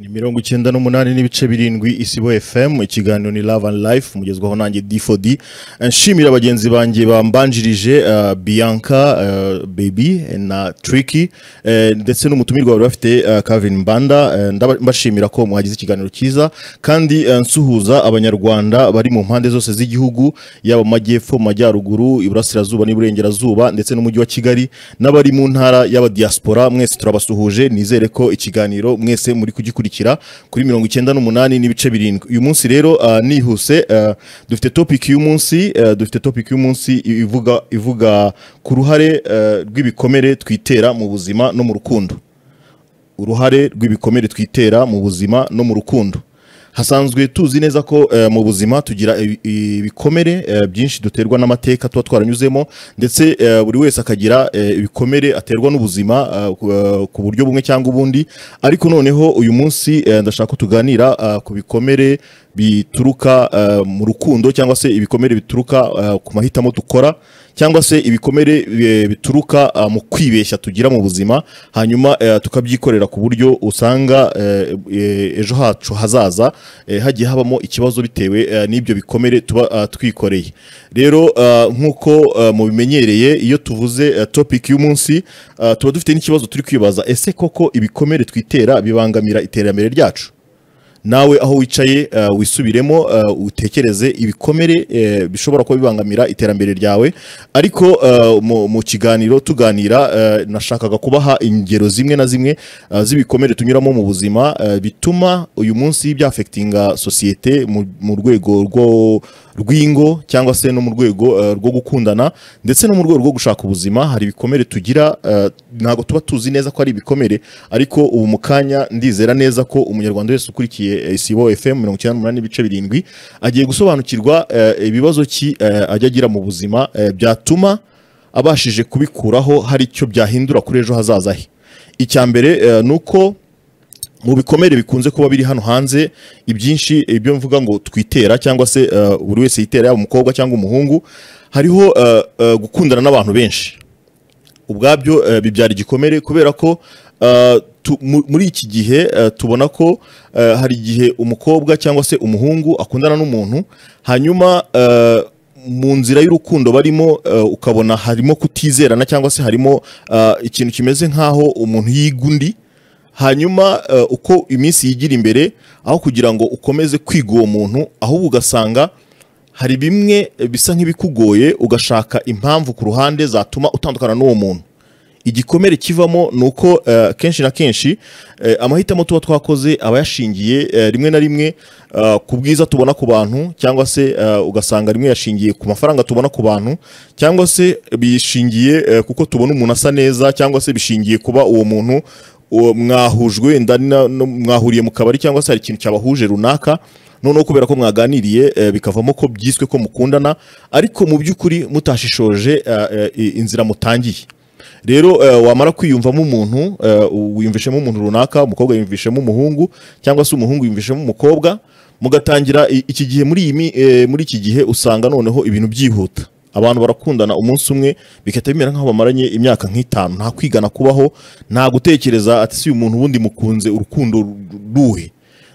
ni mirongo icyenda n'umunani n'ibice birindwi isibo fm ikiganiro ni love and life mugezwaho nanjye d4d nshimira bagenzi banjye bambanjirije uh, bianca uh, baby na tricky eh, ndetse n'umutumirwa bari bafite uh, kavin mbanda eh, ndaba- mbashimira ko muhagize ikiganiro cyiza kandi eh, nsuhuza abanyarwanda bari mu mpande zose z'igihugu yaba mu majyepfo mu majyaruguru iburasirazuba n'iburengerazuba ndetse n'umujyi wa kigali n'abari mu ntara y'abadiyaspora mwese turabasuhuje nizere ko ikiganiro mwese muri kugikurikira kuri mirongo icyenda n'umunani n'ibice birindwi uyu munsi rero ah, nihuse ah, dufite topic y'umunsi ah, dufite topic y'umunsi i- ivuga ivuga ku ruhare ah, rw'ibikomere twitera mu buzima no mu rukundo uruhare rw'ibikomere twitera mu buzima no mu rukundo hasanzwe tuzi neza ko eh, mu buzima tugira ibi- ibikomere eh, byinshi duterwa n'amateka tuba twaranyuzemo ndetse eh, buri wese akagira eh, ibikomere aterwa n'ubuzima eh, ku- eh, ku buryo bumwe cyangwa ubundi ariko noneho uyu munsi eh, ndashaka ko tuganira ah, ku bikomere bituruka eh, mu rukundo cyangwa se ibikomere bituruka eh, ku mahitamo dukora cyangwa se ibikomere eh, bituruka ah, mu kwibeshya tugira mu buzima hanyuma eh, tukabyikorera ku buryo usanga eh, eh, ejo hacu hazaza eh, hagiye habamo ikibazo bitewe eh, n'ibyo bikomere tuba ah, twikoreye rero ah, nk'uko ah, mubimenyereye iyo tuvuze eh, topic y'umunsi ah, tuba dufite n'ikibazo turi kwibaza ese koko ibikomere twitera bibangamira iterambere ryacu nawe aho wicaye uh, wisubiremo uh, utekereze ibikomere eh, bishobora kuba bibangamira iterambere ryawe ariko uh, mu, mu kiganiro tuganira uh, nashakaga kubaha ingero zimwe na zimwe uh, z'ibikomere tunyuramo mu buzima uh, bituma uyu munsi byafekitinga sosiyete mu, mu rwego rwo rw'ingo cyangwa se no mu rwego uh, rwo gukundana ndetse no mu rwego rwo gushaka ubuzima hari ibikomere tugira uh, ntabwo tuba tuzi neza ko ari ibikomere ariko ubu mu kanya ndizera neza ko umunyarwanda wese ukurikiye eh, isibo fm mirongo icyenda n'umunani n'ibice birindwi agiye gusobanukirwa eh, ibibazo ki eh, ajya agira mu buzima eh, byatuma abashije kubikuraho hari icyo byahindura kuri ejo hazaza he icya mbere eh, ni uko mu bikomere bikunze kuba biri hano hanze ibyinshi ibyo mvuga ngo twitera cyangwa se eh, buri wese yitera yaba umukobwa cyangwa umuhungu hariho eh, eh, gukundana n'abantu benshi ubwabyo eh, bibyara igikomere kubera ko eh, tu- mu- muri iki gihe eh, tubona ko eh, hari igihe umukobwa cyangwa se umuhungu akundana n'umuntu hanyuma eh, mu nzira y'urukundo barimo eh, ukabona harimo kutizerana cyangwa se harimo eh, ikintu kimeze nk'aho umuntu yiga undi hanyuma eh, uko iminsi yigira imbere aho kugira ngo ukomeze kwiga uwo muntu ahubwo ugasanga hari bimwe bisa nk'ibikugoye ugashaka impamvu ku ruhande zatuma utandukana n'uwo muntu igikomere kivamo ni uko eh, kenshi na kenshi eh, amahitamo tuba twakoze aba yashingiye eh, rimwe na rimwe eh, ku bwiza tubona ku bantu cyangwa se eh, ugasanga rimwe yashingiye ku mafaranga tubona ku bantu cyangwa se bishingiye eh, kuko tubona umuntu asa neza cyangwa se bishingiye kuba uwo muntu uwo mwahujwe wenda na- no- mwahuriye mu kabari cyangwa se hari ikintu cyabahuje runaka noneho kubera ko mwaganiriye eh, bikavamo ko byiswe ko mukundana ariko mu by'ukuri mutashishoje eh, eh, i- inzira mutangiye rero eh, wamara kwiyumvamo umuntu eh, wiyumvishemo umuntu runaka umukobwa yiyumvishemo umuhungu cyangwa se umuhungu yiyumvishemo umukobwa mugatangira i- iki gihe muri iyi mi- eh, muri iki gihe usanga noneho ibintu byihuta abantu barakundana umunsi umwe bigahita bimera nk'aho bamaranye imyaka nk'itanu nta kwigana kubaho nta gutekereza ati si uyu muntu ubundi mukunze urukundo ruhe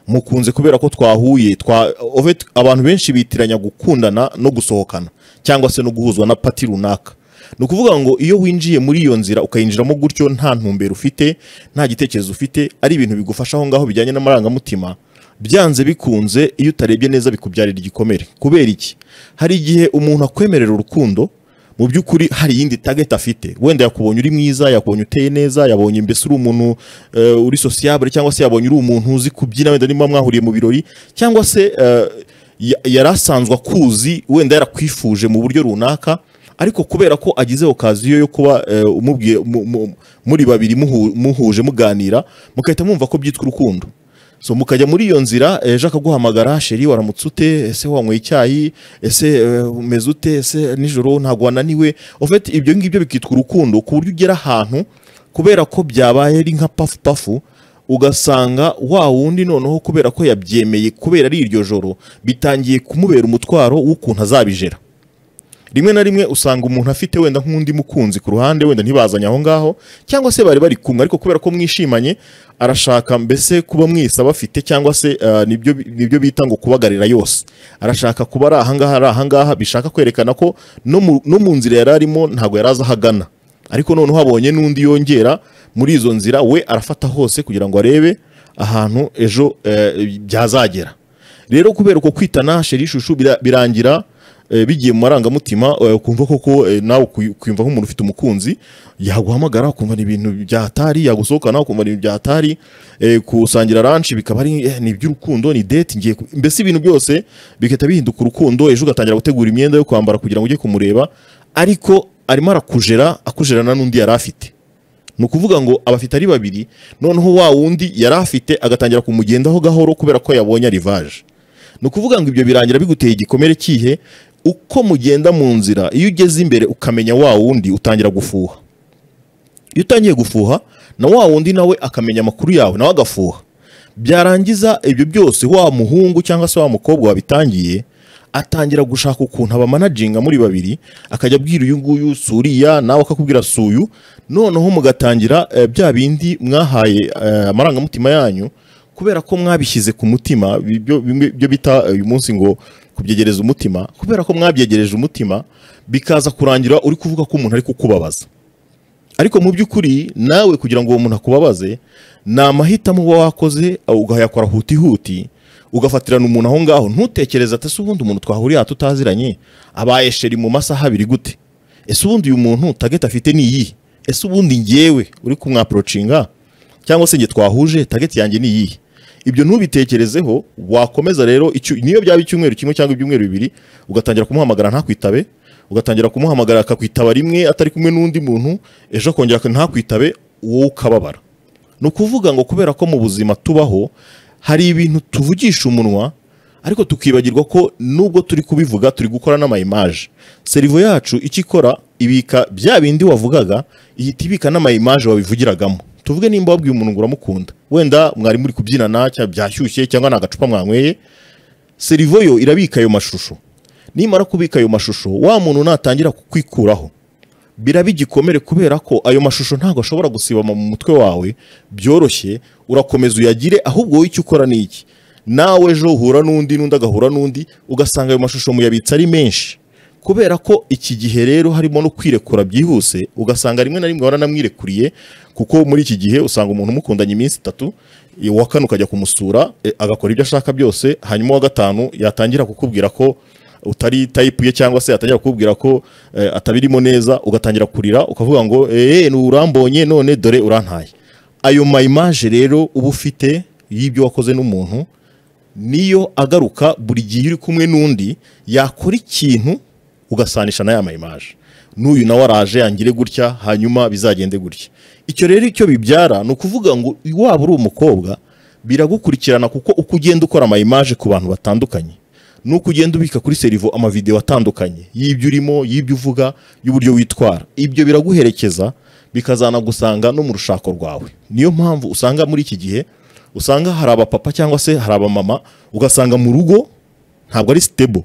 mukunze kubera ko twahuye twa ovet- abantu benshi bitiranya gukundana no gusohokana cyangwa se no guhuzwa na pati runaka ni ukuvuga ngo iyo winjiye muri iyo nzira ukayinjiramo gutyo nta ntumbero ufite nta gitekerezo ufite ari ibintu bigufasha aho ngaho bijyanye n'amarangamutima byanze bikunze iyo utarebye neza bikubyarira igikomere kubera iki hari igihe umuntu akwemerera urukundo mu by'ukuri hari iyindi target afite wenda yakubonye uri mwiza yakubonye uteye neza yabonye mbese uri umuntu eh, uri sociable cyangwa se yabonye uri umuntu uzi kubyina wenda niba mwahuriye mu birori cyangwa se eh, ya- yari asanzwe akuzi wenda yarakwifuje mu buryo runaka ariko kubera ko agize okaziyo yo kuba eh, umubwiye mu- mu- muri babiri muhu- muhuje muganira mugahita mwumva ko byitwa urukundo so mukajya muri iyo nzira ejo akaguhamagara sheri waramutse ute ese wanyweye icyayi ese eh, umeze ute ese nijoro ntabwo wananiwe ofete ibyo ngibyo bikitwa urukundo ku buryo ugera ahantu kubera ko byabaye ari nka pafu pafu ugasanga wa wundi noneho kubera ko yabyemeye kubera ari iryo joro bitangiye kumubera umutwaro w'ukuntu azabijera rimwe na rimwe usanga umuntu afite wenda nk'undi mukunzi ku ruhande wenda ntibazanye aho ngaho cyangwa se bari bari kumwe ariko kubera ko mwishimanye arashaka mbese kuba mwisa bafite cyangwa se ah, nibyo nibyo bita ngo kubagarira yose arashaka kuba ari ahangaha ari ahangaha bishaka kwerekana ko no mu- no mu nzira yari arimo ntabwo yari azi aho agana ariko noneho habonye n'undi yongera muri izo nzira we arafata hose kugira ngo arebe ahantu ejo eh, byazagera rero kubera uko kwitana sheri ishushu bira- birangira eh, bigiye mu marangamutima eh, ukumva koko eh, nawe uku- ukumva nk'umuntu ufite umukunzi yaguhamagara ukumva ni ibintu byahatari yagusohokana ukumva ni ibintu byahatari eh, kusangira ranshi bikaba ari eh, ni iby'urukundo ni date ngiye ku- mbese ibintu byose bigahita bihinduka urukundo ejo ugatangira gutegura imyenda yo kwambara kugira ngo ujye kumureba ariko arimo arakujera akujerana n'undi yari afite ni ukuvuga ngo abafite ari babiri noneho wa wundi yari afite agatangira kumugendaho gahoro kubera ko yabonye arivaje ni ukuvuga ngo ibyo birangira biguteye igikomere kihe uko mugenda mu nzira iyo ugeze imbere ukamenya wa wundi utangira gufuha iyo utangiye gufuha na wa wundi nawe akamenya amakuru yawe nawe agafuha byarangiza ibyo byose wa muhungu cyangwa se wa mukobwa wabitangiye atangira gushaka ukuntu abamanaginga muri babiri akajya abwira uyu nguyu si uriya nawe akakubwira si uyu noneho mugatangira eh, bya bindi mwahaye eh, amarangamutima yanyu kubera ko mwabishyize ku mutima ibyo- bimwe- ibyo bita eh, uyu munsi ngo kubyegereza umutima kubera ko mwabyegereje umutima bikaza kurangira uri kuvuga ko umuntu ari kukubabaza ariko mu by'ukuri nawe kugira ngo uwo muntu akubabaze ni amahitamo uba wakoze ugayakora hutihuti ugafatirana umuntu aho ngaho ntutekereze ati ese ubundi umuntu twahuriye aha tutaziranye abaye sheri mu masaha abiri gute ese ubundi uyu muntu tageti afite ni iyihe ese ubundi ngewe uri kumwaporocinga cyangwa se njye twahuje tageti yanjye ni iyihe ibyo ntubitekerezeho wakomeza rero icyo- niyo byaba icyumweru kimwe cyangwa ibyumweru bibiri ugatangira kumuhamagara ntakwitabe ugatangira kumuhamagara akakwitaba rimwe atari kumwe n'undi muntu ejo akongera ak- ntakwitabe wowe ukababara ni ukuvuga ngo kubera ko mu buzima tubaho hari ibintu tuvugisha umunwa ariko tukibagirwa ko nubwo turi kubivuga turi gukora n'amayimaje serivo yacu icyo ikora ibika bya bindi wavugaga ihita ibika n'amayimaje wabivugiragamo tuvuge nimba wabwiye umuntu ngo uramukunda wenda mwari muri kubyinana cyangwa byashyushye cyangwa ni agacupa mwanyweye serivo yo irabika ayo mashusho nimara kubika ayo mashusho wa muntu natangira kukwikuraho biraba igikomere kubera ko ayo mashusho ntabwo ashobora gusibama mu mutwe wawe byoroshye urakomeza uyagire ahubwo wowe icyo ukora ni iki nawe ejo uhura n'undi n'undi agahura n'undi ugasanga ayo mashusho muyabitse ari menshi kubera ko iki gihe rero harimo no kwirekura byihuse ugasanga rimwe na rimwe waranamwirekuriye kuko muri iki gihe usanga umuntu umukundanye iminsi itatu i- uwa kane ukajya kumusura e, agakora ibyo ashaka byose hanyuma uwa gatanu yatangira kukubwira ko utari tayipu ye cyangwa se atangira kukubwira ko eh, atabirimo neza ugatangira kurira ukavuga ngo eee urambonye none dore urantaye ayo mayimaje rero uba ufite y'ibyo wakoze n'umuntu niyo agaruka buri gihe uri kumwe n'undi yakora ikintu ugasanisha na ya mayimaje n'uyu nawe araje yangire gutya hanyuma bizagende gutya icyo rero icyo bibyara ni ukuvuga ngo waba uri umukobwa biragukurikirana kuko uko ugenda ukora amayimaje ku bantu batandukanye nuko ugenda ubika kuri serivo amavidewo atandukanye y'ibyo urimo y'ibyo uvuga y'uburyo witwara ibyo biraguherekeza bikazanagusanga no mu rushako rwawe niyo mpamvu usanga muri iki gihe usanga hari abapapa cyangwa se hari abamama ugasanga mu rugo ntabwo ari sitebo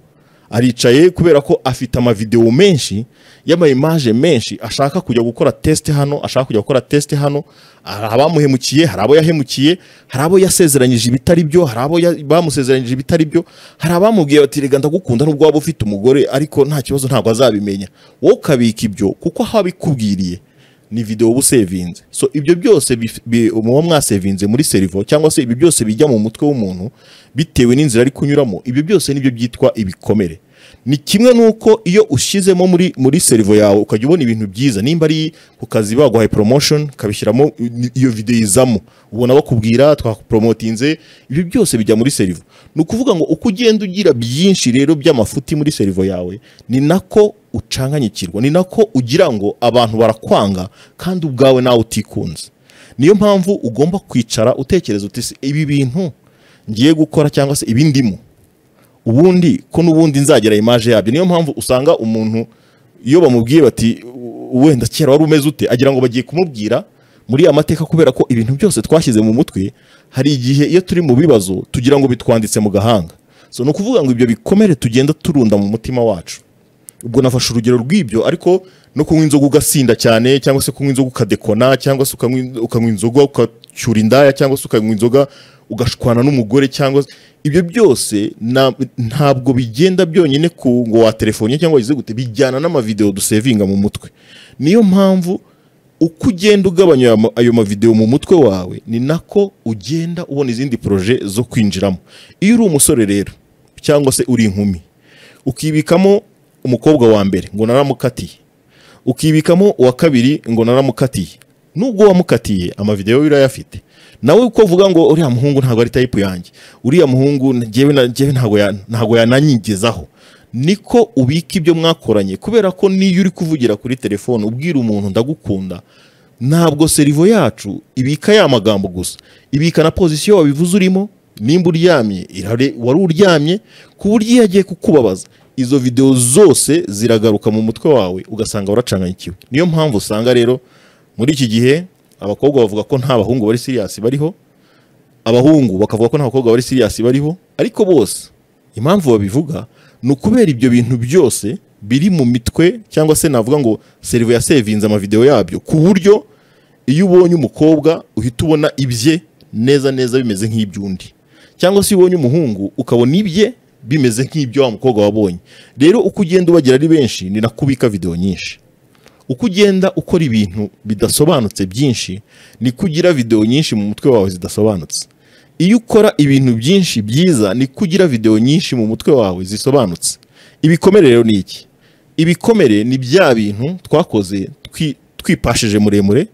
aricaye kubera ko afite amavidewo menshi y'amayimaje menshi ashaka kujya gukora tesite hano ashaka kujya gukora tesite hano hari abamuhemukiye hari abo yahemukiye hari abo yasezeranyije ibitari byo hari abo ya- bamusezeranyije ibitari byo hari abamubwiye bati rega ndagukunda nubwo waba ufite umugore ariko nta kibazo ntabwo azabimenya wowe ukabika ibyo kuko aho abikubwiriye ni video uba usevinze so ibyo byose bif- bi- muba mwasevinze muri serivo cyangwa se ibi byose bijya mu mutwe w'umuntu bitewe n'inzira ari kunyuramo ibyo byose nibyo byitwa ibikomere ni kimwe n'uko iyo ushyizemo muri muri serivo yawe ukajya ubona ibintu byiza nimba ari ku kazi baguhaye promotion ukabishyiramo i- iyo video izamo ubona bakubwira twakuporomotinze ibyo byose bijya muri serivo ni ukuvuga ngo uko ugenda ugira byinshi rero by'amafuti muri serivo yawe ni nako ucanganyikirwa ni nako ugira ngo abantu barakwanga kandi ubwawe nawe utikunze niyo mpamvu ugomba kwicara utekereza uti "Se, ibi bintu ngiye gukora cyangwa se ibi ndimo ubundi ko n'ubundi nzagera imaje yabyo niyo mpamvu usanga umuntu iyo bamubwiye bati "U- wenda kera wari umeze ute agira ngo bagiye kumubwira muri aya mateka kubera ko ibintu byose twashyize mu mutwe hari igihe iyo turi mu bibazo tugira ngo bitwanditse mu gahanga so ni ukuvuga ngo ibyo bikomere tugenda turunda mu mutima wacu ubwo nafashe urugero rw'ibyo ariko no kunywa inzoga ugasinda cyane cyangwa se kunywa inzoga ukadekona cyangwa se ukanywa- ukanywa inzoga ukacyura indaya cyangwa se ukanywa inzoga ugashwana n'umugore cyangwa se- ibyo byose na- ntabwo bigenda byonyine ku ngo waterefone cyangwa wagize gute bijyana n'amavideo dusevinga mu mutwe niyo mpamvu uko ugenda ugabanya ayo ma- ayo mavideo mu mutwe wawe ni nako ugenda ubona izindi poroje zo kwinjiramo iyo uri umusore rero cyangwa se uri inkumi ukibikamo umukobwa wa mbere ngo naramukatiye ukibikamo uwa kabiri ngo naramukatiye nubwo wamukatiye amavideo birayafite nawe uko uvuga ngo uriya muhungu ntabwo ari tayipu yanjye uriya muhungu njyewe na- njyewe ntabwo ya- ntabwo yananyigezaho niko ubika ibyo mwakoranye kubera ko niyo uri kuvugira kuri telefone ubwira umuntu ndagukunda ntabwo serivo yacu ibika ya magambo gusa ibika na pozisiyo wabivuze urimo nimba uryamye irare wari uryamye ku buryo iyo agiye kukubabaza izo videwo zose ziragaruka mu mutwe wawe ugasanga waracanganyikiwe niyo mpamvu usanga rero muri iki gihe abakobwa bavuga ko nta bahungu bari siriyasi bariho abahungu bakavuga ko nta bakobwa bari siriyasi bariho ariko bose impamvu babivuga ni ukubera ibyo bintu byose biri mu mitwe cyangwa se navuga ngo serivo yasevinze amavideo yabyo ku buryo iyo ubonye umukobwa uhita ubona ibye neza neza bimeze nk'iby'undi cyangwa se iyo ubonye umuhungu ukabona ibye bimeze nk'ibyo wa mukobwa wabonye rero uko ugenda ubagera ari benshi ni nako ubika videwo nyinshi uko ugenda ukora ibintu bidasobanutse byinshi niko ugira videwo nyinshi mu mutwe wawe zidasobanutse iyo ukora ibintu byinshi byiza niko ugira videwo nyinshi mu mutwe wawe zisobanutse ibikomere rero ni iki ibikomere ni bya bintu twakoze twi- twipashije muremure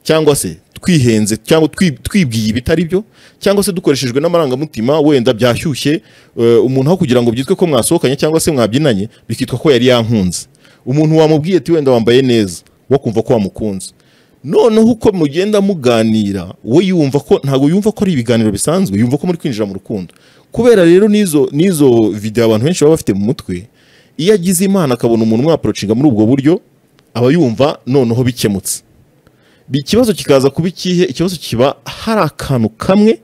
cyangwa se twihenze cyangwa twi- twibwiye ibitari byo cyangwa se dukoreshejwe n'amarangamutima wenda byashyushye eh, umuntu aho kugira ngo byitwe ko mwasohokanye cyangwa se mwabyinanye bikitwa ko yari yankunze umuntu wamubwiye ati wenda wambaye neza wo kumva ko wamukunze noneho uko mugenda muganira we yumva ko ntabwo yumva ko ari ibiganiro bisanzwe yumva ko muri kwinjira mu rukundo kubera rero n'izo n'izo video abantu benshi baba bafite mu mutwe iyo agize imana akabona umuntu umwaporocinga muri ubwo buryo aba yumva noneho bikemutse ikibazo kikaza kuba ikihe ikibazo kiba hari akantu kamwe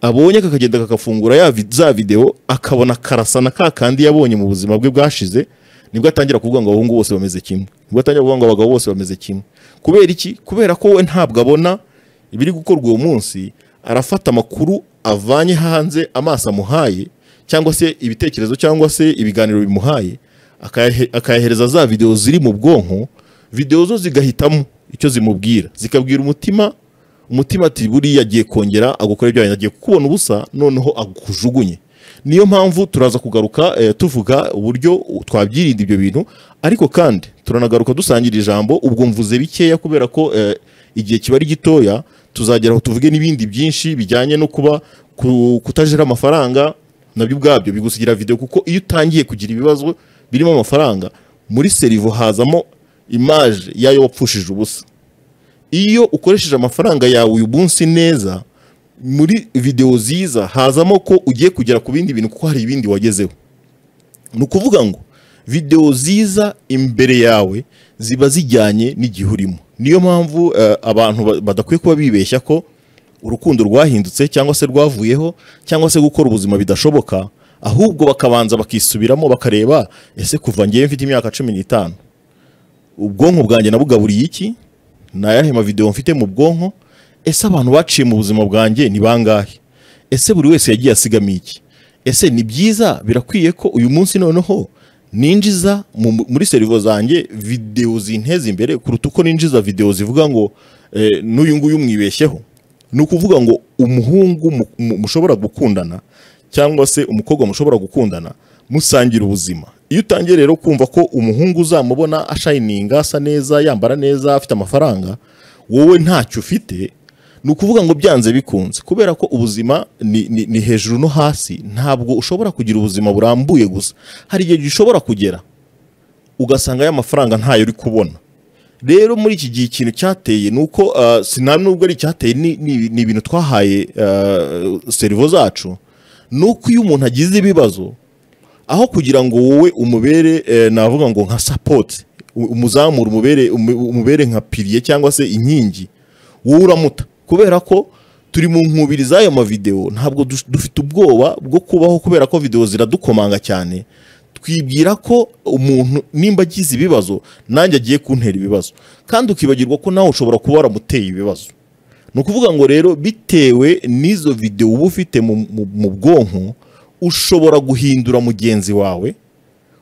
abonye kakagenda kakafungura ya vi- za videwo akabona karasa na ka kandi yabonye mu buzima bwe bwashize nibwo atangira kuvuga ngo abahungu bose bameze kimwe nibwo atangira kuvuga ngo abagabo bose bameze kimwe kubera iki kubera ko we ntabwo abona ibiri gukorwa uwo munsi arafata amakuru avanye hanze amaso amuhaye cyangwa se ibitekerezo cyangwa se ibiganiro bimuhaye akayahe- akayahereza za videwo ziri mu bwonko videwo zo zigahitamo icyo zimubwira zikabwira umutima umutima ati buriya agiye kongera agukora ibyo agiye kukubona ubusa noneho akujugunye niyo mpamvu turaza kugaruka eh, tuvuga uburyo twabyirinda ibyo bintu ariko kandi turanagaruka dusangira ijambo ubwo mvuze bikeya kubera ko eh, igihe kiba ari gitoya tuzageraho tuvuge n'ibindi byinshi bijyanye no kuba ku- kutajera amafaranga nabyo ubwabyo bigusigira video kuko iyo utangiye kugira ibibazo birimo amafaranga muri serivo hazamo imaje y'ayo wapfushije ubusa iyo ukoresheje amafaranga yawe uyu munsi neza muri videwo ziza hazamo ko ugiye kugera ku bindi bintu kuko hari ibindi wagezeho ni ukuvuga ngo videwo ziza imbere yawe ziba zijyanye n'igihe urimo niyo mpamvu eh, abantu ba- badakwiye kuba bibeshya ko urukundo rwahindutse cyangwa se rwavuyeho cyangwa se gukora ubuzima bidashoboka ahubwo bakabanza bakisubiramo bakareba ese kuva ngewe mfite imyaka cumi n'itanu ubwonko bwanjye nabugaburiye iki ni ayahe mavideo mfite mu bwonko ese abantu baciye mu buzima bwanjye ni bangahe ese buri wese yagiye asigamiye iki ese ni byiza birakwiye ko uyu munsi noneho ninjiza mu- muri serivo zanjye videwo zinteza imbere kuruta uko ninjiza videwo zivuga ngo eh, n'uyu nguyu mwibeshyeho ni ukuvuga ngo umuhungu mu- mu- mushobora gukundana cyangwa se umukobwa mushobora gukundana musangira ubuzima iyo utangiye rero kumva ko umuhungu uzamubona ashayininga asa neza yambara neza afite amafaranga wowe ntacyo ufite ni ukuvuga ngo byanze bikunze kubera ko ubuzima ni, ni, ni hejuru no hasi ntabwo ushobora kugira ubuzima burambuye gusa hari igihe gishobora kugera ugasanga aya mafaranga ntayo uri kubona rero muri iki gihe ikintu cyateye ni uko ah, sina nubwo ari icyateye ni ni- ni ibintu twahaye ah, serivo zacu ni uko iyo umuntu agize ibibazo aho kugira ngo wowe umubere eh, navuga ngo nka sapoti umuzamura umubere umu- umubere nka piriye cyangwa se inkingi wowe uramuta kubera ko turi mu nkubiri z'ayo mavideo ntabwo dus- dufite ubwoba bwo kubaho kubera ko videwo ziradukomanga cyane twibwira ko umuntu nimba agize ibibazo nanjye agiye kuntera ibibazo kandi ukibagirwa ko nawe ushobora kuba waramuteye ibibazo ni ukuvuga ngo rero bitewe n'izo videwo uba ufite mu- mu- mu bwonko ushobora guhindura mugenzi wawe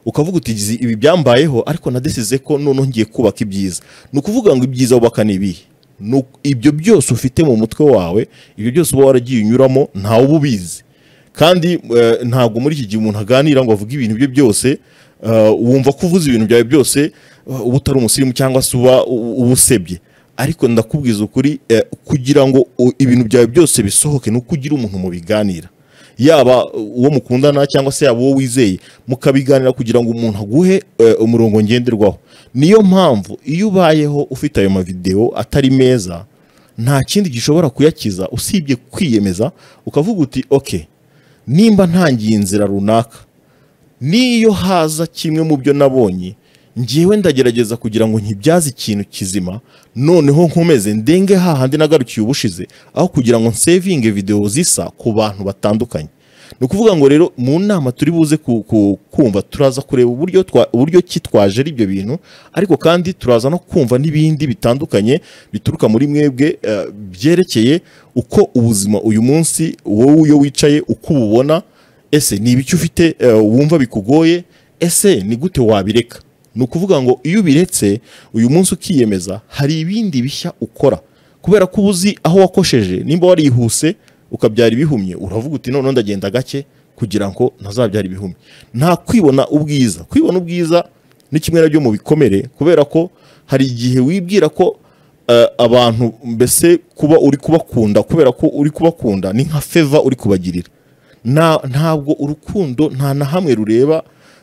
ukavuga uti "Gizi, ibi byambayeho ariko nadesize ko noneho ngiye kubaka ibyiza ni ukuvuga ngo ibyiza wubaka ni ibihe Ni uku- ibyo byose ufite mu mutwe wawe ibyo byose uba waragiye unyuramo ntawe uba ubizi kandi eh, ntabwo muri iki gihe umuntu aganira ngo avuge ibintu bye byose eh, wumva ko uvuze ibintu byawe byose eh, uba utari umusirimu cyangwa se uba u- uba usebye ariko ndakubwiza ukuri eh, kugira ngo u- ibintu byawe byose bisohoke ni uko ugira umuntu mubiganira yaba uwo mukundana cyangwa se yaba uwo wizeye mukabiganira kugira ngo umuntu aguhe eh, umurongo ngenderwaho niyo mpamvu iyo ubayeho ufite ayo mavidewo atari meza nta kindi gishobora kuyakiza usibye kwiyemeza ukavuga uti ok nimba ntangiye inzira runaka n'iyo haza kimwe mu byo nabonye ngewe ndagerageza kugira ngo nkibyaze ikintu kizima noneho nkomeze ndenge hahandi nagarukiye ubushize aho kugira ngo nsevinge videwo zisa ku bantu batandukanye ni ukuvuga ngo rero mu nama turi buze ku- ku- kumva turaza kureba uburyo twa- uburyo ki twaje ari ibyo bintu ariko kandi turaza no kumva n'ibindi bitandukanye bituruka muri mwebwe eh, byerekeye uko ubuzima uyu munsi wowe iyo wicaye uko ububona ese ni ibiki ufite eh, wumva bikugoye ese ni gute wabireka ni ukuvuga ngo iyo ubiretse uyu munsi ukiyemeza hari ibindi bishya ukora kubera ko uba uzi aho wakosheje nimba warihuse ukabyara ibihumye uravuga uti noneho ndagenda gake kugira ngo ntazabyara ibihumye nta kwibona ubwiza kwibona ubwiza ni kimwe nabyo mu bikomere kubera ko hari igihe wibwira ko eh, abantu mbese kuba uri kubakunda kubera ko uri kubakunda ni nka feva uri kubagirira nta- ntabwo urukundo nta na hamwe rureba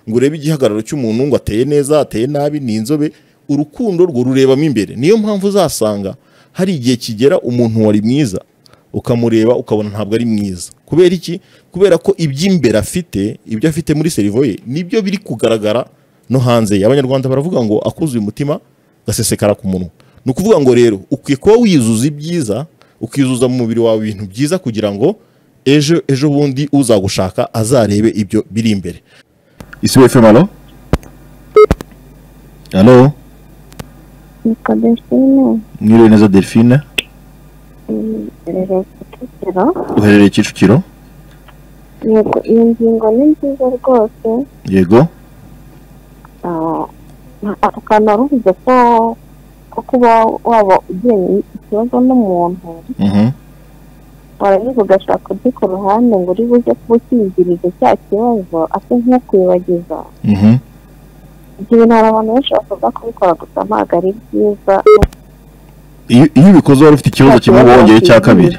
ngo urebe igihagararo cy'umuntu ngo ateye neza ateye nabi ni inzobe urukundo rwo rurebamo imbere niyo mpamvu uzasanga hari igihe kigera umuntu wari mwiza ukamureba ukabona ntabwo ari mwiza kubera iki kubera ko iby'imbere afite ibyo afite muri serivo ye nibyo biri kugaragara no hanze ye abanyarwanda baravuga ngo akuzuye umutima gasesekara ku munwa ni ukuvuga ngo rero ukwiye kuba wizuza ibyiza ukizuza mu mubiri wawe ibintu byiza kugira ngo ejo ejo bundi uzagushaka azarebe ibyo biri imbere isi wefemu alo alo Nitwa Delphine mwiriwe neza delphine rero Kicukiro uherereye kicukiro yego iyi ngingo ni nziza rwose yego Ah, nta- akantu waruvuze ko ko kuba waba ugiranye ikibazo n'umuntu Mhm. warangiza ugashaka undi ku ruhande ngo uri buze kuba ukingirije cya kibazo ate nk'ukwibagiza Mhm. ibyo bintu hari abantu benshi bakunda kubikora gusa ntabwo ari byiza iyo iyo ubikoze wari ufite ikibazo kimwe ngo wongere icya kabiri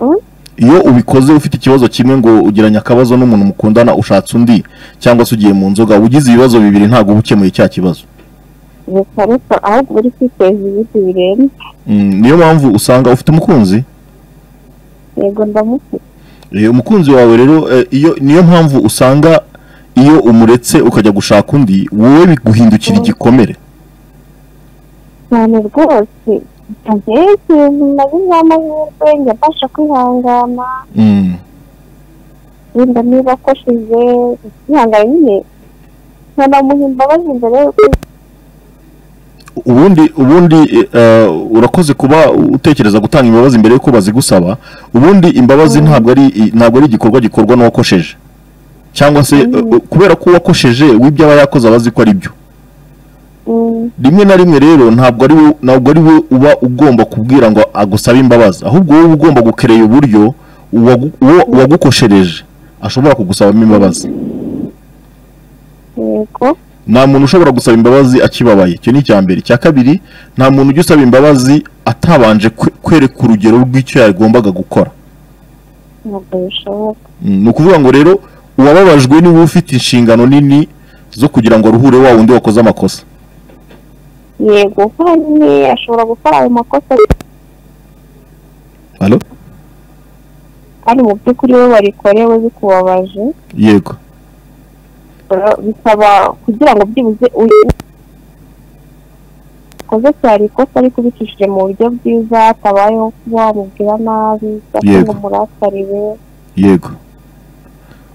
Mm? iyo ubikoze ufite ikibazo kimwe ngo ugiranye akabazo n'umuntu mukundana ushatse undi cyangwa se ugiye mu nzoga uba ugize ibibazo bibiri ntabwo uba ukemuye cya kibazo gusa ariko ahubwo uba uri kwiteza ibindi birenze Mm, niyo mpamvu usanga ufite umukunzi yego ndamufite Eh, umukunzi wawe rero eh, iyo niyo mpamvu usanga iyo umuretse ukajya gushaka undi wowe biguhindukira igikomere cyane rwose ntagira ikintu na bimwe amahirwe njya mbasha kwihangana Mm, wenda niba akosheje kwihangana nyine nkanamuha imbabazi mbere y'uko ubundi ubundi eh, eh, urakoze kuba utekereza gutanga imbabazi mbere yuko bazigusaba ubundi imbabazi ntabwo ari i- ntabwo ari igikorwa gikorwa n'uwakosheje cyangwa se eh, Mm. eh, kubera ko uwakosheje w'ibyo aba yakoze aba azi ko ari byo Mm, rimwe na rimwe rero ntabwo ari wo- ntabwo ari we uba ugomba kubwira ngo agusabe imbabazi ahubwo wowe uba ugomba gukereye uburyo uwagu- uwo- uwagukoshereje ashobora kugusabamo imbabazi yego nta muntu ushobora gusaba imbabazi akibabaye icyo ni icya mbere icya kabiri nta muntu ujya usaba imbabazi atabanje kwe- kwereka urugero rw'icyo yagombaga gukora ntabwo bishoboka Mm, ni ukuvuga ngo rero uwababajwe niwe ufite inshingano nini zo kugira ngo aruhure wa wundi wakoze amakosa yego kuba nyine ashobora gukora ayo makosa Halo? kandi mu by'ukuri we warikorewe bikubabaje yego Ura- bisaba kugira ngo byibuze uyu ukoze cyari ikosa ariko ubicishije mu buryo bwiza hatabayeho kuba wamubwira nabi cyangwa ngo Yego. umurakarire yego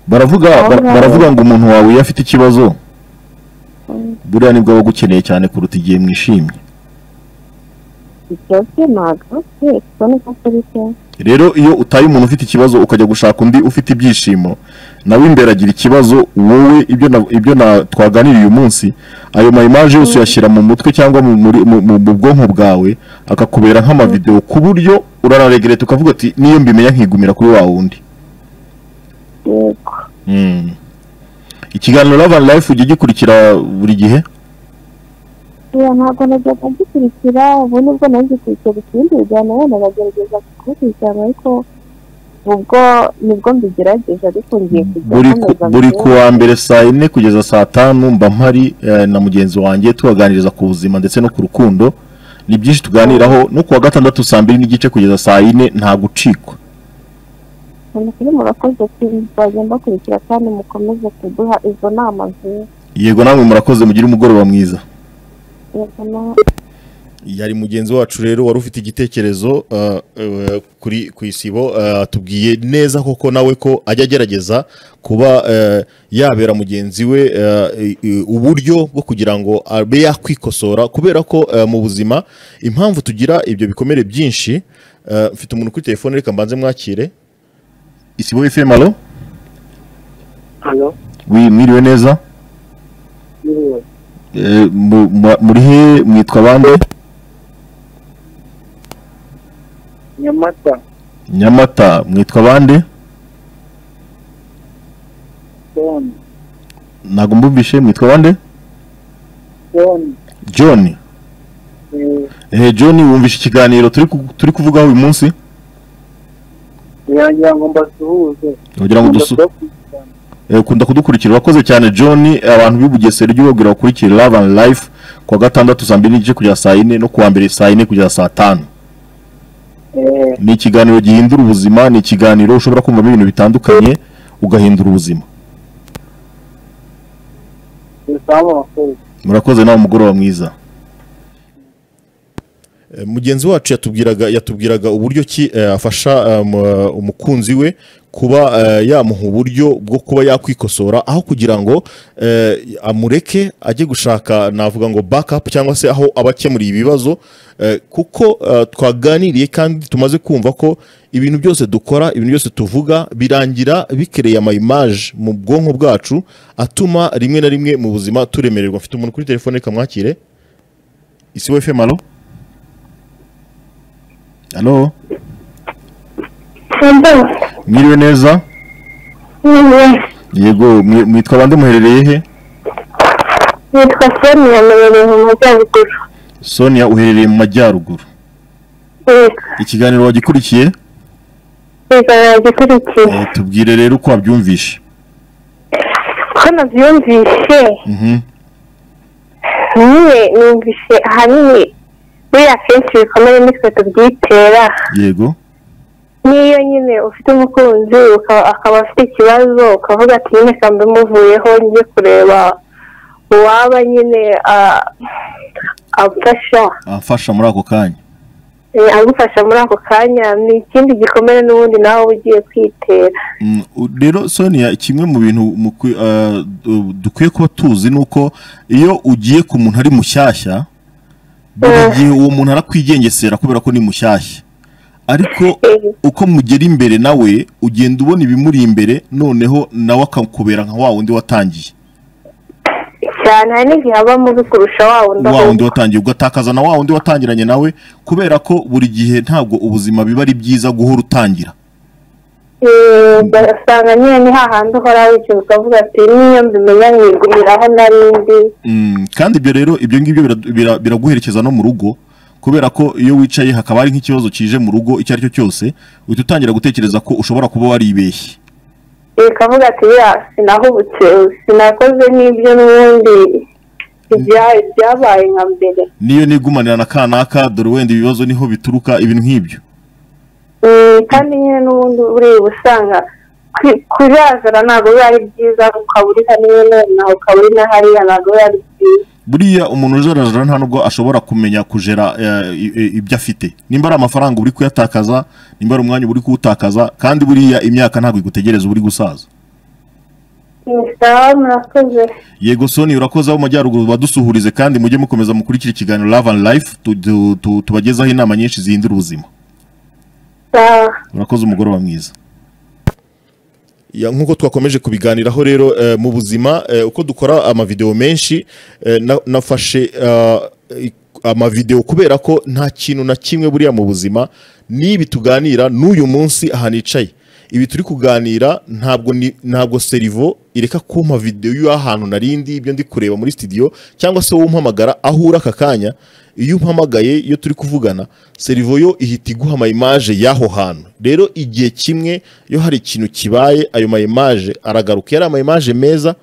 baravuga Aho bar- ngaho. baravuga ngo umuntu wawe iyo afite ikibazo buriya nibwo aba agukeneye cyane kuruta igihe mwishimye ibyo bye ntabwo se kuko niko kuri se rero iyo utaye umuntu ufite ikibazo ukajya gushaka undi ufite ibyishimo nawe imbere agira ikibazo wowe ibyo na- ibyo na- twaganiriye uyu munsi ayo mayimaje yose uyashyira mu mutwe cyangwa mu muri- mu- mu- mu bwonko bwawe akakubera nk'amavidewo ku buryo uranaregereta ukavuga ati niyo mbimenya nkigumira kuri wa wundi yego Mm. ikiganiro Love and Life ujya gikurikira buri gihe oya ntabwo najyaga ngikurikira ubu nibwo nagikurikira ikindi bijyana wenda bagerageza kubikurikirana ariko ubwo nibwo mbigerageje ariko ngiye kujya buri ku- nkomeza buri mbigerageje. kuwa mbere saa yine kugeza saa tanu mba mpari eh, na mugenzi wanjye tubaganiriza ku buzima ndetse no ku rukundo ni byinshi tuganiraho no kuwa gatandatu saa mbiri n'igice kugeza saa yine nta gucikwa mukiri murakoze bagenda bakurikira kandi mukomeze kuduha izo nama nziza yego namwe murakoze mugire umugoroba mwiza yego na- yari mugenzi wacu rero wari ufite igitekerezo uh, uh, kuri ku isibo uh, atubwiye neza koko nawe ko ajya agerageza kuba uh, yabera mugenzi we uh, i- i- uburyo bwo kugira ngo abe yakwikosora kubera ko uh, mu buzima impamvu tugira ibyo bikomere byinshi uh, mfite umuntu kuri telefone reka mbanze mwakire isibo FM alo Halo, wi mwiriwe neza yiriwe. Eh, mu- mu- muri he mwitwa bande Nyamata, Nyamata mwitwa bande Don, ntago mbumvishe mwitwa bande Don, John eh, eh John wumvishe ikiganiro turi ku- turi kuvugaho uyu munsi ngira ngo mbasuhuze. kugira ngo dusu Ndabakurikirana. Eh, ukunda kudukurikira urakoze cyane john abantu b'i bugesera ujye ubabwira bakurikire love and life kuwa gatandatu saa mbiri n'igice kugeza saa yine no kuwa mbere saa yine kugeza saa tanu Eh, ni ikiganiro gihindura ubuzima ni ikiganiro ushobora kumvamo ibintu bitandukanye ugahindura ubuzima dusaba abakozi. murakoze nawe umugoroba mwiza Eh, mugenzi wacu yatubwiraga yatubwiraga uburyo ki eh, afasha um, eh, umukunzi we kuba eh, yamuha uburyo bwo kuba yakwikosora aho kugira ngo eh, amureke ajye gushaka navuga ngo backup cyangwa se aho abakemuriye ibibazo eh, kuko eh, twaganiriye kandi tumaze kumva ko ibintu byose dukora ibintu byose tuvuga birangira bikereye amayimaje mu bwonko bwacu atuma rimwe na rimwe mu buzima turemererwa mfite umuntu kuri telefone kamwakire isi we fm alo alo mwiriwe neza yego mwi- mwitwa bande muherereye he nitwa sonia nabere mu majyaruguru sonia uherereye mu majyaruguru yego ikiganiro wagikurikiye ikiganiro gikurikiye Eh, tubwire rero uko wabyumvishe ko nabyumvishe Mhm. niwe numvishe ahanini buriya kenshi ibikomere nitwe tubyitera yego n'iyo nyine ufite umukunzi ukaba- akaba afite ikibazo ukavuga ati nyine kamba muvuyeho njye kureba uwaba nyine ah, amfasha amfasha muri ako kanya eh, agufasha muri ako kanya ni ikindi gikomere n'ubundi nawe uba ugiye kwitera Mm, u- rero sonia kimwe mu bintu mukwi- ah, du- dukwiye kuba tuzi ni uko iyo ugiye ku muntu ari mushyashya buri Eh. gihe uwo muntu arakwigengesera kubera ko ni mushyashya ariko Eh. uko mugera imbere nawe ugenda ubona ibimuri imbere noneho nawe akakubera nka wa wundi watangiye cyane hari n'igihe abamo bikurusha wa wundi wa wundi ahubwo watangiye ugatakaza na wa wundi watangiranye nawe kubera ko buri gihe ntabwo ubuzima biba ari byiza guhora utangira Eh, ugasanga nyine ni hahandi uhora wicaye ukavuga ati niyo mbimenya nkigumiraho narindi Mm, kandi ibyo rero ibyo ngibyo biradu- bira- biraguherekeza no mu rugo kubera ko iyo wicaye hakaba hari nk'ikibazo kije mu rugo icyo ari cyo cyose uhita utangira gutekereza ko ushobora kuba waribeshye ikavuga ati ya sinahubutse sinakoze n'ibyo n'ubundi ibya- byabaye nka mbere niyo nigumanira na kanaka dore wenda ibibazo niho bituruka ibintu nk'ibyo Mm, kandi nyine n'ubundi buriya uba usanga kwi- kujazana ntabwo biba ari byiza ukaba uri hano nawe ukaba uri na hariya ntabwo biba ari byiza buriya umuntu ujarajara nta nubwo ashobora kumenya kujera eh, i- i- ibyo afite nimba ari amafaranga uri kuyatakaza nimba ari umwanya uba uri kuwutakaza kandi buriya imyaka ntabwo igutegereza uba uri gusaza sawa murakoze yego soni urakoze abo mu majyaruguru badusuhurize kandi mujye mukomeza mukurikira ikiganiro love and life tu- tu- tu- tubagezaho inama nyinshi zihindura ubuzima sawa urakoze umugoroba mwiza Ya, nk'uko twakomeje kubiganiraho rero eh, mu buzima eh, uko dukora amavideo menshi eh, na- nafashe ah, i- amavideo kubera ko nta kintu na kimwe buriya mu buzima n'ibi tuganira n'uyu munsi aha nicaye ibi turi kuganira ntabwo ni- ntabwo serivo ireka kumpa videwo y'ahantu narindi ibyo ndi kureba muri studio cyangwa se wowe umpamagara aho uri aka kanya iyo umpamagaye iyo turi kuvugana serivo yo ihita iguha ama image y'aho hantu rero igihe kimwe iyo hari ikintu kibaye ayo ma image aragaruka yari ama image meza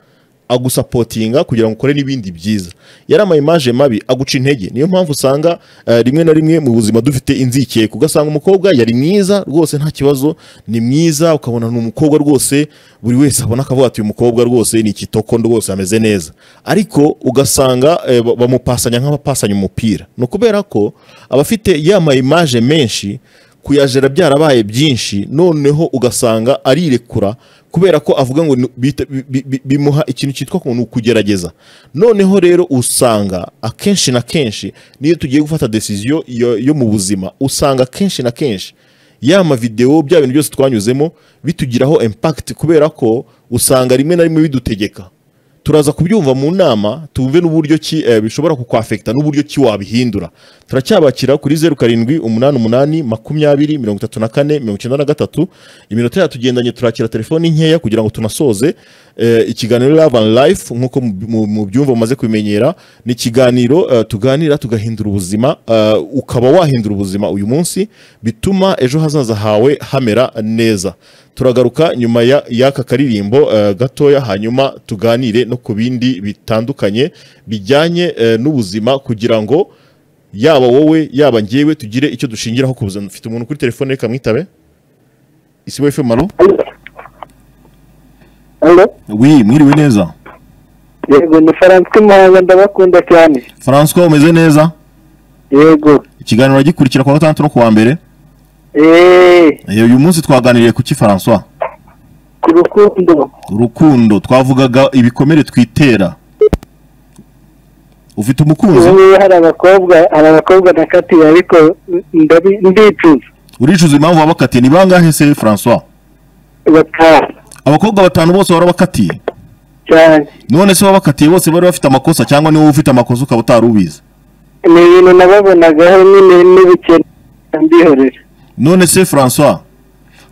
agusapotinga kugira ngo ukore n'ibindi byiza yari ama image mabi aguca intege niyo mpamvu usanga eh, rimwe na rimwe mu buzima dufite inzikeko ugasanga umukobwa yari mwiza rwose nta kibazo ni mwiza ukabona ni umukobwa rwose buri wese abona akavuga ati uyu mukobwa rwose ni ikitoko rwose ameze neza ariko ugasanga eh, ba- bamupasanya nk'abapasanya umupira ni ukubera ko abafite yama image menshi kuyajera byarabaye byinshi noneho ugasanga arirekura kubera ko avuga ngo ni- bita- bi- bi- bi- bimuha ikintu cyitwa ngo ni ukugerageza noneho rero usanga akenshi na kenshi niyo tugiye gufata desiziyo yo yo mu buzima usanga akenshi na kenshi ya mavideo bya bintu byose twanyuzemo bitugiraho impact kubera ko usanga rimwe na rimwe bidutegeka turaza kubyumva mu nama tumve n'uburyo ki eh, bishobora kukwafekita n'uburyo ki wabihindura turacyabakira kuri zeru karindwi umunani umunani makumyabiri mirongo itatu na kane mirongo icyenda na gatatu iminota yatugendanye turakira telefoni nkeya kugira ngo tunasoze eh, ikiganiro love and life nk'uko mu- mu- mubyumva mumaze kubimenyera ni ikiganiro eh, tuganira tugahindura ubuzima eh, ukaba wahindura ubuzima uyu munsi bituma ejo hazaza hawe hamera neza turagaruka nyuma ya- y'aka karirimbo eh, gatoya hanyuma tuganire no ku bindi bitandukanye bijyanye eh, n'ubuzima kugira ngo yaba wowe yaba njyewe tugire icyo dushingiraho ku buzima dufite umuntu kuri telefone reka mwitabe isibo FM alo Hello? wi mwiriwe neza yego ni faransi muhanga ndabakunda cyane francois umeze neza yego ikiganiro uragikurikira kuwa gatandatu no kuwa mbere eee Eh, uyu munsi twaganiriye ku ki francois ku rukundo urukundo twavugaga ibikomere twitera ufite umukunzi ubu hari abakobwa hari abakobwa nakatiye ariko ndabi- ndicuza uricuza impamvu wabakatiye ni bangahe se francois batanu abakobwa batanu bose warabakatiye cyane none se wabakatiye bose bari bafite amakosa cyangwa niwe ufite amakosa ukaba utari ubizi ni ibintu nababonagaho nyine n'ubukene mbihorera none se francois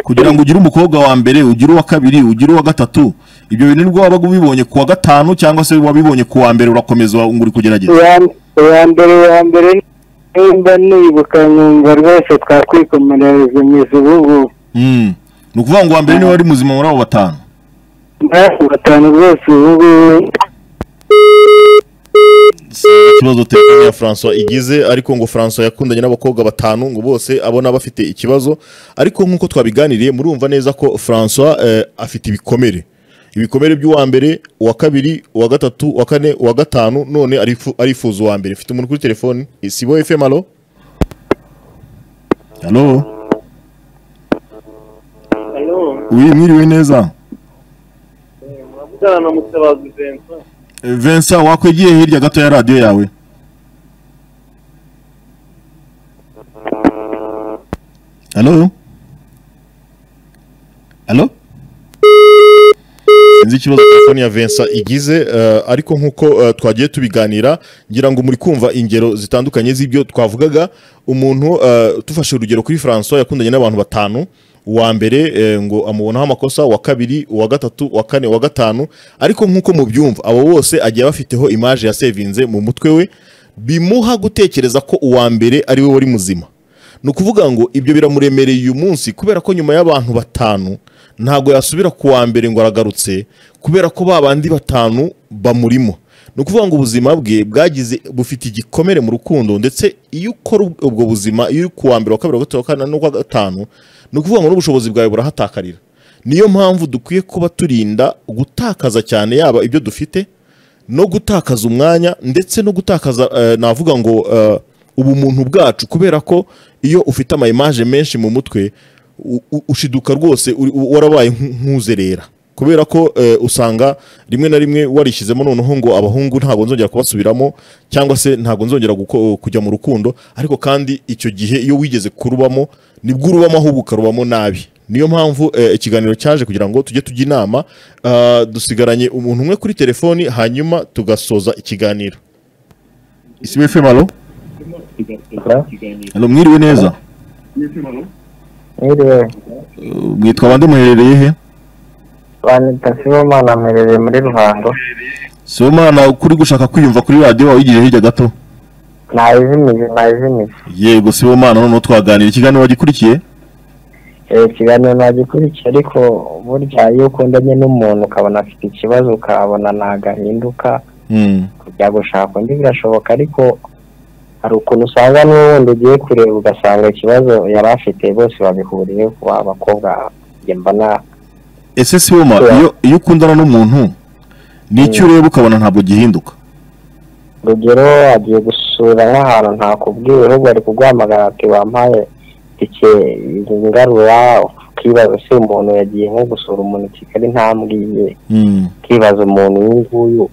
kugira ngo ugire umukobwa wa mbere ugire uwa kabiri ugire uwa gatatu ibyo bintu nibwo wabaga ubibonye ku wa gatanu cyangwa se wabibonye ku wa mbere urakomeza ngo uri kugerageza uwa uwa mbere uwa mbere nimba nibuka nkumva rwose twakwikomerereza ubu ngubu Mm. ni ukuvuga ngo uwa mbere niwe wari muzima muri abo batanu mpamvu batanu rwose ubu ngubu Si ikibazo te telefone ya François igize ariko ngo François yakundanye n'abakobwa batanu ngo bose abona bafite ikibazo ariko nk'uko twabiganiriye murumva neza ko François eh, afite ibikomere ibikomere by'uwa mbere uwa kabiri uwa gatatu uwa kane uwa gatanu none arifu- arifuza uwa mbere mfite umuntu kuri telefone isibo FM alo halo Alo, uyu mwiriwe neza murabwana na Mutabazi Vincent. Eh, Vincent wakwegeye hirya gato ya radiyo yawe halo halo sinzi ikibazo telefone ya Vincent igize eh, ariko nk'uko eh, twagiye tubiganira ngira ngo muri kumva ingero zitandukanye z'ibyo twavugaga umuntu eh, tufashe urugero kuri François yakundanye n'abantu batanu uwa mbere eh, ngo amubonaho amakosa uwa kabiri uwa gatatu uwa kane uwa gatanu ariko nk'uko mubyumva abo bose agiye bafiteho image ya sevinze mu mutwe we bimuha gutekereza ko uwa mbere ari we wari muzima ni ukuvuga ngo ibyo biramuremereye uyu munsi kubera ko nyuma y'abantu batanu ntabwo yasubira ku wa mbere ngo aragarutse kubera ko ba bandi batanu bamurimo ni ukuvuga ngo ubuzima bwe bwagize bufite igikomere mu rukundo ndetse iyo ukora ubwo- ubwo buzima iyo uri ku wa mbere wa kabiri wa gatatu wa kane n'uwa gatanu ni ukuvuga ngo n'ubushobozi bwawe burahatakarira niyo mpamvu dukwiye kuba turinda gutakaza cyane yaba ibyo dufite no gutakaza umwanya ndetse no gutakaza eh, navuga ngo eh, ubumuntu bwacu kubera ko iyo ufite ama image menshi mu mutwe u- u- ushiduka rwose uri- u- warabaye nk'uzerera kubera ko eh, usanga rimwe na rimwe warishyizemo noneho ngo abahungu ntabwo nzongera kubasubiramo cyangwa se ntabwo nzongera guko- kujya mu rukundo ariko kandi icyo gihe iyo wigeze kurubamo nibwo urubamo ahubwo ukarubamo nabi niyo mpamvu eh, ikiganiro cyaje kugira ngo tujye tujya inama ah, dusigaranye umuntu umwe kuri telefoni hanyuma tugasoza ikiganiro isibo efemu alo alo mwiriwe neza Mwiriwe Uh, mwitwa bande muherereye he banita Sibomana mperereye muri Ruhango sibomana kuri gushaka kwiyumva kuri radiyo wayigiye hirya gato ntayizimije ntayizimije yego sibomana noneho twaganira ikiganiro wagikurikiye Eh, ikiganiro nagikurikiye ariko burya iyo ukundanye n'umuntu ukabona afite ikibazo ukabona ntagahinduka Mm, kujya gushaka undi birashoboka ariko hari ukuntu usanga niwe wundi ugiye kureba ugasanga ikibazo yari afite bose babihuriye kuba abakobwa njye mbona ese siboma Yeah. iyo iyo ukundana n'umuntu ni icyo ureba ukabona ntabwo gihinduka urugero agiye gusura nk'ahantu ntakubwiye ahubwo ari kuguhamagara ati wampaye itike ngarura ukibaza se umuntu yagiye nko gusura umuntu i kigali ntambwiye Mm, ukibaza umuntu uyu nguyu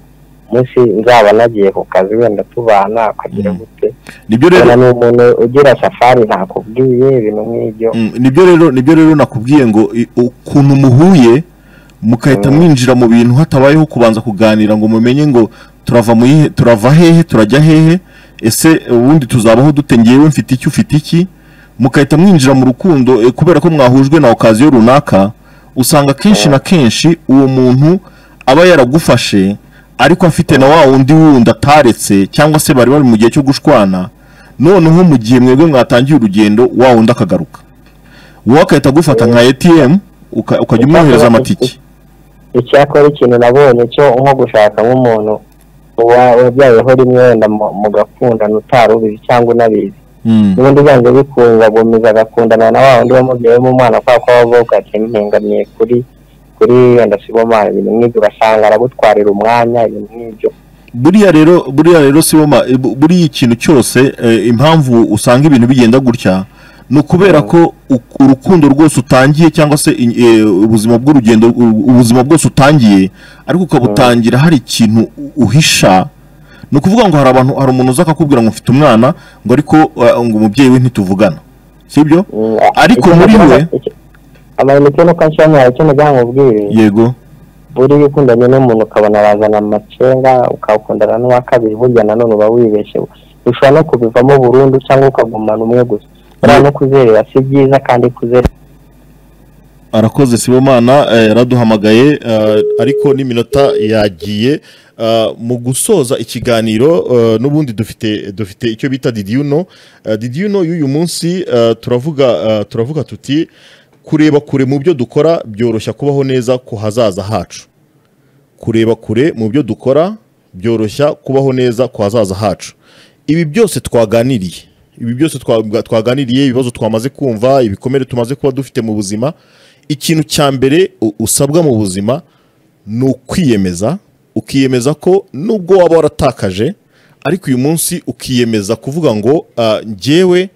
umunsi nzaba nagiye ku kazi wenda tubana akagira Mm. gute nibyo rero ubona ni umuntu ugira safari ntakubwiye ibintu nk'ibyo Mm, nibyo rero nibyo rero nakubwiye ngo i- ukuntu muhuye mugahita mwinjira mu bintu hatabayeho kubanza kuganira ngo mumenye ngo turava mu yihe- turava hehe turajya hehe ese ubundi tuzabaho dute ngewe mfite iki ufite iki mugahita mwinjira mu rukundo eh, kubera ko mwahujwe na okaziyo runaka usanga kenshi na kenshi uwo muntu aba yaragufashe ariko afite na wa wundi wundi ataretse cyangwa se bari bari mu gihe cyo gushwana noneho mu gihe mwebwe mwatangiye urugendo wa wundi akagaruka wowe agahita agufata nka ATM uka- ukajya umwohereza amatike icyakora ikintu nabonye cyo nko gushakamo umuntu uwa- wabyayeho rimwe wenda mu- mugakundana utari ubizi cyangwa unabizi Mm, ubundi byanze bikunze agomeza agakundana na wa wundi wamubyayeho umwana kubera ko aba avuga ati mpingamiye kuri kuri wenda sibomana ibintu nk'ibyo ugasanga aragutwarira umwanya ibintu nk'ibyo buriya rero buriya rero siboma eh, bu- buriya ikintu cyose eh, impamvu usanga ibintu bigenda gutya ni ukubera ko u- urukundo rwose utangiye cyangwa se i- eh, ubuzima bw'urugendo u- ubuzima bwose utangiye ariko ukabutangira hari ikintu u- uhisha ni ukuvuga ngo hari abantu hari umuntu uza akakubwira ngo mfite umwana ngo ariko eh, ngo umubyeyi we ntituvugana sibyo Mm, Ariko icyo muri nagira- we- icyo- amayinite nuko anshyira icyo nagira ngo ubwire yego buriya ukundanye n'umuntu ukabona arazana amacenga ukakundana n'uwa kabiri burya nanone uba wibeshye ushobora no kubivamo burundu cyangwa ukagumana umwe gusa buriya no kuzerera si byiza kandi kuzerera arakoze sibomana eh, yaraduhamagaye Eh, ariko n'iminota yagiye eh, mu gusoza ikiganiro eh, n'ubundi dufite dufite icyo bita didiyuno didiyuno y'uyu munsi eh, turavuga eh, turavuga tuti kureba kure mu byo dukora byoroshya kubaho neza ku hazaza hacu kureba kure mu byo dukora byoroshya kubaho neza ku hazaza hacu ibi byose twaganiriye ibi byose twa- twaganiriye ibibazo twamaze kumva ibikomere tumaze kuba dufite mu buzima ikintu cya mbere u- usabwa mu buzima ni ukwiyemeza ukiyemeza ko nubwo waba waratakaje ariko uyu munsi ukiyemeza kuvuga ngo ah, njyewe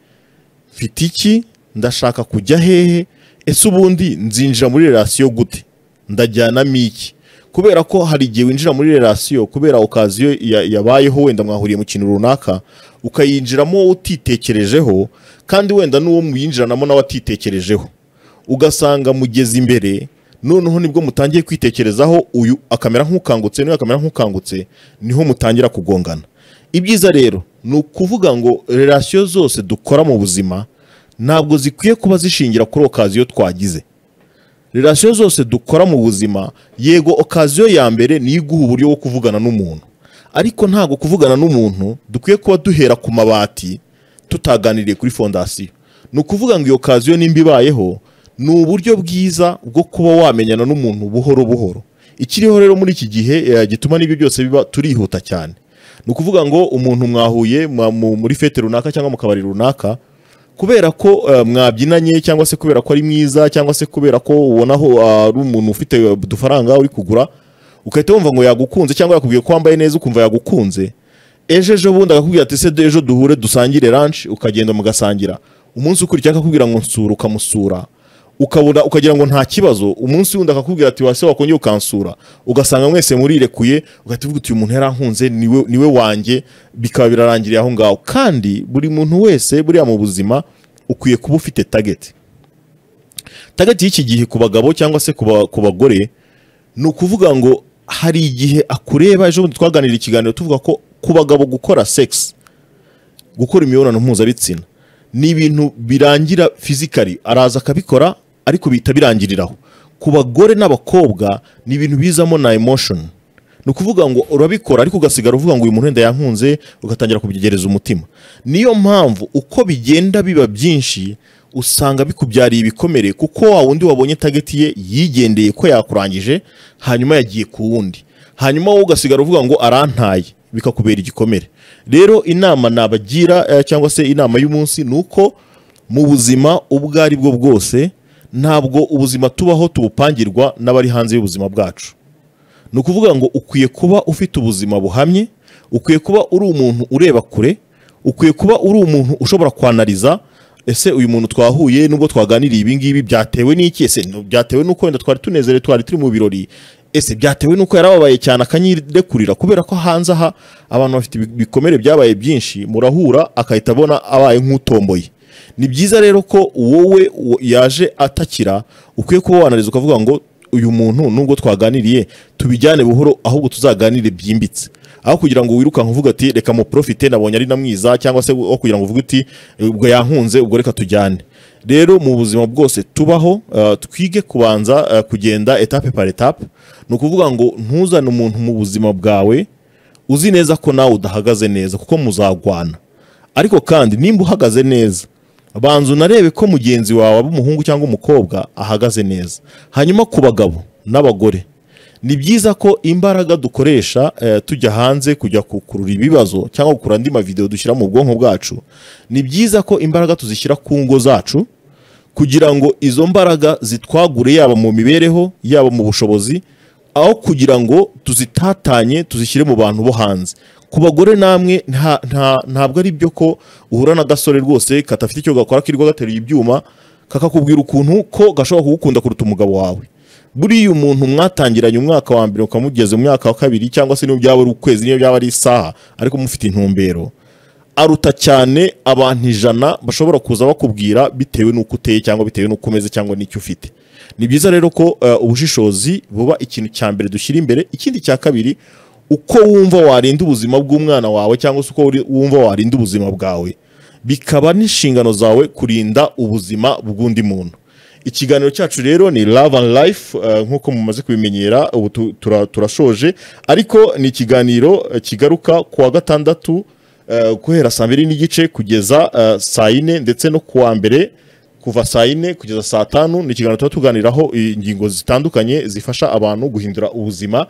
mfite iki ndashaka kujya hehe ese ubundi nzinjira muri relasiyo gute ndajyanamo iki kubera ko hari igihe winjira muri relasiyo kubera okaziyo ya- yabayeho wenda mwahuriye mu kintu runaka ukayinjiramo wowe utitekerejeho kandi wenda n'uwo muyinjiranamo nawe atitekerejeho ugasanga mugeze imbere noneho nibwo mutangiye kwitekerezaho uyu akamera nk'ukangutse n'uyu akamera nk'ukangutse niho mutangira kugongana ibyiza rero ni ukuvuga ngo relasiyo zose dukora mu buzima ntabwo zikwiye kuba zishingira kuri okaziyo twagize relasiyo zose dukora mu buzima yego okaziyo ya mbere niyo iguha uburyo bwo kuvugana n'umuntu ariko ntabwo kuvugana n'umuntu dukwiye kuba duhera ku mabati tutaganiriye kuri fondasiyo ni ukuvuga ngo iyo okaziyo nimba ibayeho ni uburyo bwiza bwo kuba wamenyana n'umuntu buhoro buhoro ikiriho rero muri iki gihe eh, gituma n'ibyo byose biba turihuta cyane ni ukuvuga ngo umuntu mwahuye mwa- mu- muri fete runaka cyangwa mu kabari runaka kubera ko eh, mwabyinanye cyangwa se kubera ko ari mwiza cyangwa se kubera ko ubonaho ah, ari umuntu ufite eh, udufaranga uri kugura ugahita wumva ngo yagukunze cyangwa yakubwiye ko wambaye neza ukumva yagukunze ejo ejo bundi akakubwira ati se de- ejo duhure dusangire ranch ukagenda mugasangira umunsi ukurikiyeho akakubwira ngo nsura ukamusura ukabura ukagira ngo nta kibazo umunsi wundi akakubwira ati wase wakongera ukansura ugasanga mwese murirekuye ugahita uvuga uti uyu muntu yarankunze niwe niwe wanjye bikaba birarangiriye aho ngaho kandi buri muntu wese buriya mu buzima ukwiye kuba ufite tageti tageti y'iki gihe ku bagabo cyangwa se ku ba- ku bagore ni ukuvuga ngo hari igihe akureba ejo bundi twaganira ikiganiro tuvuga ko ku bagabo gukora sex gukora imibonano mpuzabitsina ni ibintu birangira fizikari araza akabikora ariko bihita birangiriraho ku bagore n'abakobwa ni ibintu bizamo na emotion ni ukuvuga ngo urabikora ariko ugasigara uvuga ngo uyu muntu wenda yankunze ugatangira kubyegereza umutima niyo mpamvu uko bigenda biba byinshi usanga bikubyariye ibikomere kuko wa wundi wabonye tageti ye yigendeye ko yakurangije hanyuma yagiye ku wundi hanyuma wowe ugasigara uvuga ngo arantaye bikakubera igikomere rero inama nabagira eh, cyangwa se inama y'umunsi ni uko mu buzima ubwo ari bwo bwose ntabwo ubuzima tubaho tubupangirwa n'abari hanze y'ubuzima bwacu ni ukuvuga ngo ukwiye kuba ufite ubuzima buhamye ukwiye kuba uri umuntu ureba kure ukwiye kuba uri umuntu ushobora kwanariza ese uyu muntu twahuye nubwo twaganiriye ibi ngibi byatewe n'iki ese no- byatewe n'uko wenda twari tunezerewe twari turi mu birori ese byatewe n'uko yarababaye cyane akanyirekurira kubera ko hanze aha abantu bafite ibi- ibikomere byabaye byinshi murahura akahita abona abaye nk'utomboye ni byiza rero ko wowe wo- yaje atakira ukwiye kuba wanariza ukavuga ngo uyu muntu nubwo twaganiriye tubijyane buhoro ahubwo tuzaganire byimbitse aho kugira ngo wirukanke uvuga ati reka muprofite nabonye ari na mwiza cyangwa se aho kugira ngo uvuge uti ubwo yankunze ubwo reka tujyane rero mu buzima bwose tubaho uh, twige kubanza uh, kugenda etape par etape ni ukuvuga ngo ntuzane umuntu mu buzima bwawe uzi neza ko nawe udahagaze neza kuko muzagwana ariko kandi nimba uhagaze neza banza unarebe ko mugenzi wawe aba umuhungu cyangwa umukobwa ahagaze neza hanyuma ku bagabo n'abagore ni byiza ko imbaraga dukoresha eh, tujya hanze kujya gukurura ibibazo cyangwa gukurura andi mavidewo dushyira mu bwonko bwacu ni byiza ko imbaraga tuzishyira ku ngo zacu kugira ngo izo mbaraga zitwagure yaba mu mibereho yaba mu bushobozi aho kugira ngo tuzitatanye tuzishyire mu bantu bo hanze ku bagore namwe nta- nta- ntabwo ari byo ko uhura n'agasore rwose katafite icyo gakora kirirwa gateruye ibyuma kakakubwira ukuntu ko gashobora kugukunda kuruta umugabo wawe buriya umuntu mwatangiranye umwaka wa mbere ukamugeze mu mwaka wa kabiri cyangwa se niyo byaba ari ukwezi niyo byaba ari isaha ariko mufite intumbero aruta cyane abantu ijana bashobora kuza bakubwira bitewe n'uko uteye cyangwa bitewe n'uko umeze cyangwa n'icyo ufite ni byiza rero ko eh, ubushishozi buba ikintu cya mbere dushyira imbere ikindi cya kabiri uko wumva warinda ubuzima bw'umwana wawe cyangwa se uko uri- wumva warinda ubuzima bwawe bikaba n'inshingano zawe kurinda ubuzima bw'undi muntu ikiganiro cyacu rero ni love and life eh, nk'uko mumaze kubimenyera ubu tu- tura- turashoje ariko ni ikiganiro eh, kigaruka ku wa gatandatu eh, guhera saa mbiri n'igice kugeza eh, saa yine ndetse no ku wa mbere kuva saa yine kugeza saa tanu ni ikiganiro tuba tuganiraho ingingo zitandukanye zifasha abantu guhindura ubuzima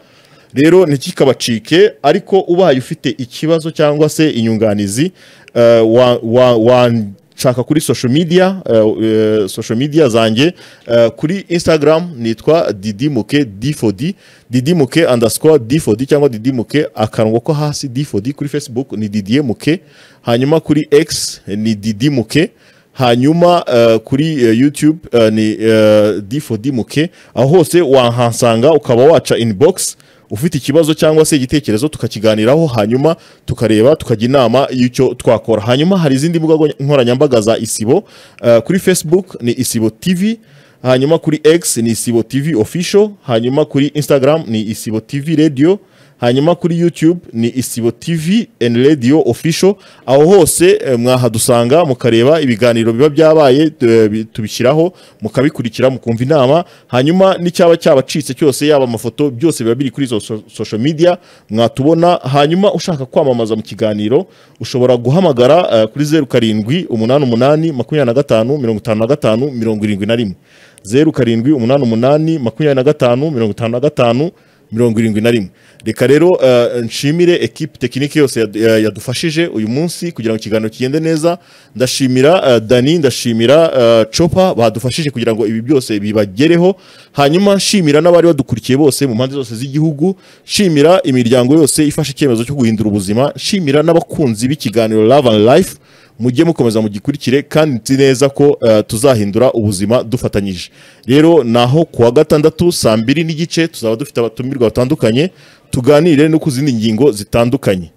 rero ntikikabacike ariko ubaye ufite ikibazo cyangwa se inyunganizi eh, wa- wa- wanshaka kuri social media eh, eh, social media zanjye eh, kuri instagram nitwa didimuke difodi didimuke underscore difodi cyangwa didimuke akarongo ko hasi difodi kuri facebook ni didimuke hanyuma kuri x ni didimuke hanyuma eh, kuri eh, youtube eh, ni difodimuke aho hose wahasanga ukaba waca inbox ufite ikibazo cyangwa se igitekerezo tukakiganiraho hanyuma tukareba tukajya inama y'icyo twakora hanyuma hari izindi mbuga nkoranyambaga za isibo eh, kuri facebook ni isibo tv hanyuma kuri x ni isibo tv official hanyuma kuri instagram ni isibo tv radio hanyuma kuri youtube ni isibo tv and radio official aho hose eh, mwahadusanga mukareba ibiganiro biba byabaye eh, bi- tubishyiraho mukabikurikira mukumva inama hanyuma n'icyaba cyabacitse cyose yaba amafoto byose biba biri kuri izo so- social media mwatubona hanyuma ushaka kwamamaza mu kiganiro ushobora guhamagara eh, kuri zeru karindwi umunani umunani makumyabiri na gatanu mirongo itanu na gatanu mirongo irindwi na rimwe zeru karindwi umunani umunani makumyabiri na gatanu mirongo itanu na gatanu mirongo irindwi na rimwe reka rero eh, nshimire ekipe tekinike yose yad- ya- yadufashije uyu munsi kugira ngo ikiganiro kigende neza ndashimira eh, dani ndashimira eh, copa badufashije kugira ngo ibi byose bibagereho hanyuma nshimira n'abari badukurikiye bose mu mpande zose z'igihugu nshimira imiryango yose ifashe icyemezo cyo guhindura ubuzima nshimira n'abakunzi b'ikiganiro love and life mujye mukomeza mugikurikire kandi nzi neza ko eh, tuzahindura ubuzima dufatanyije rero naho ku wa gatandatu saa mbiri n'igice tuzaba dufite abatumirwa batandukanye tuganire no ku zindi ngingo zitandukanye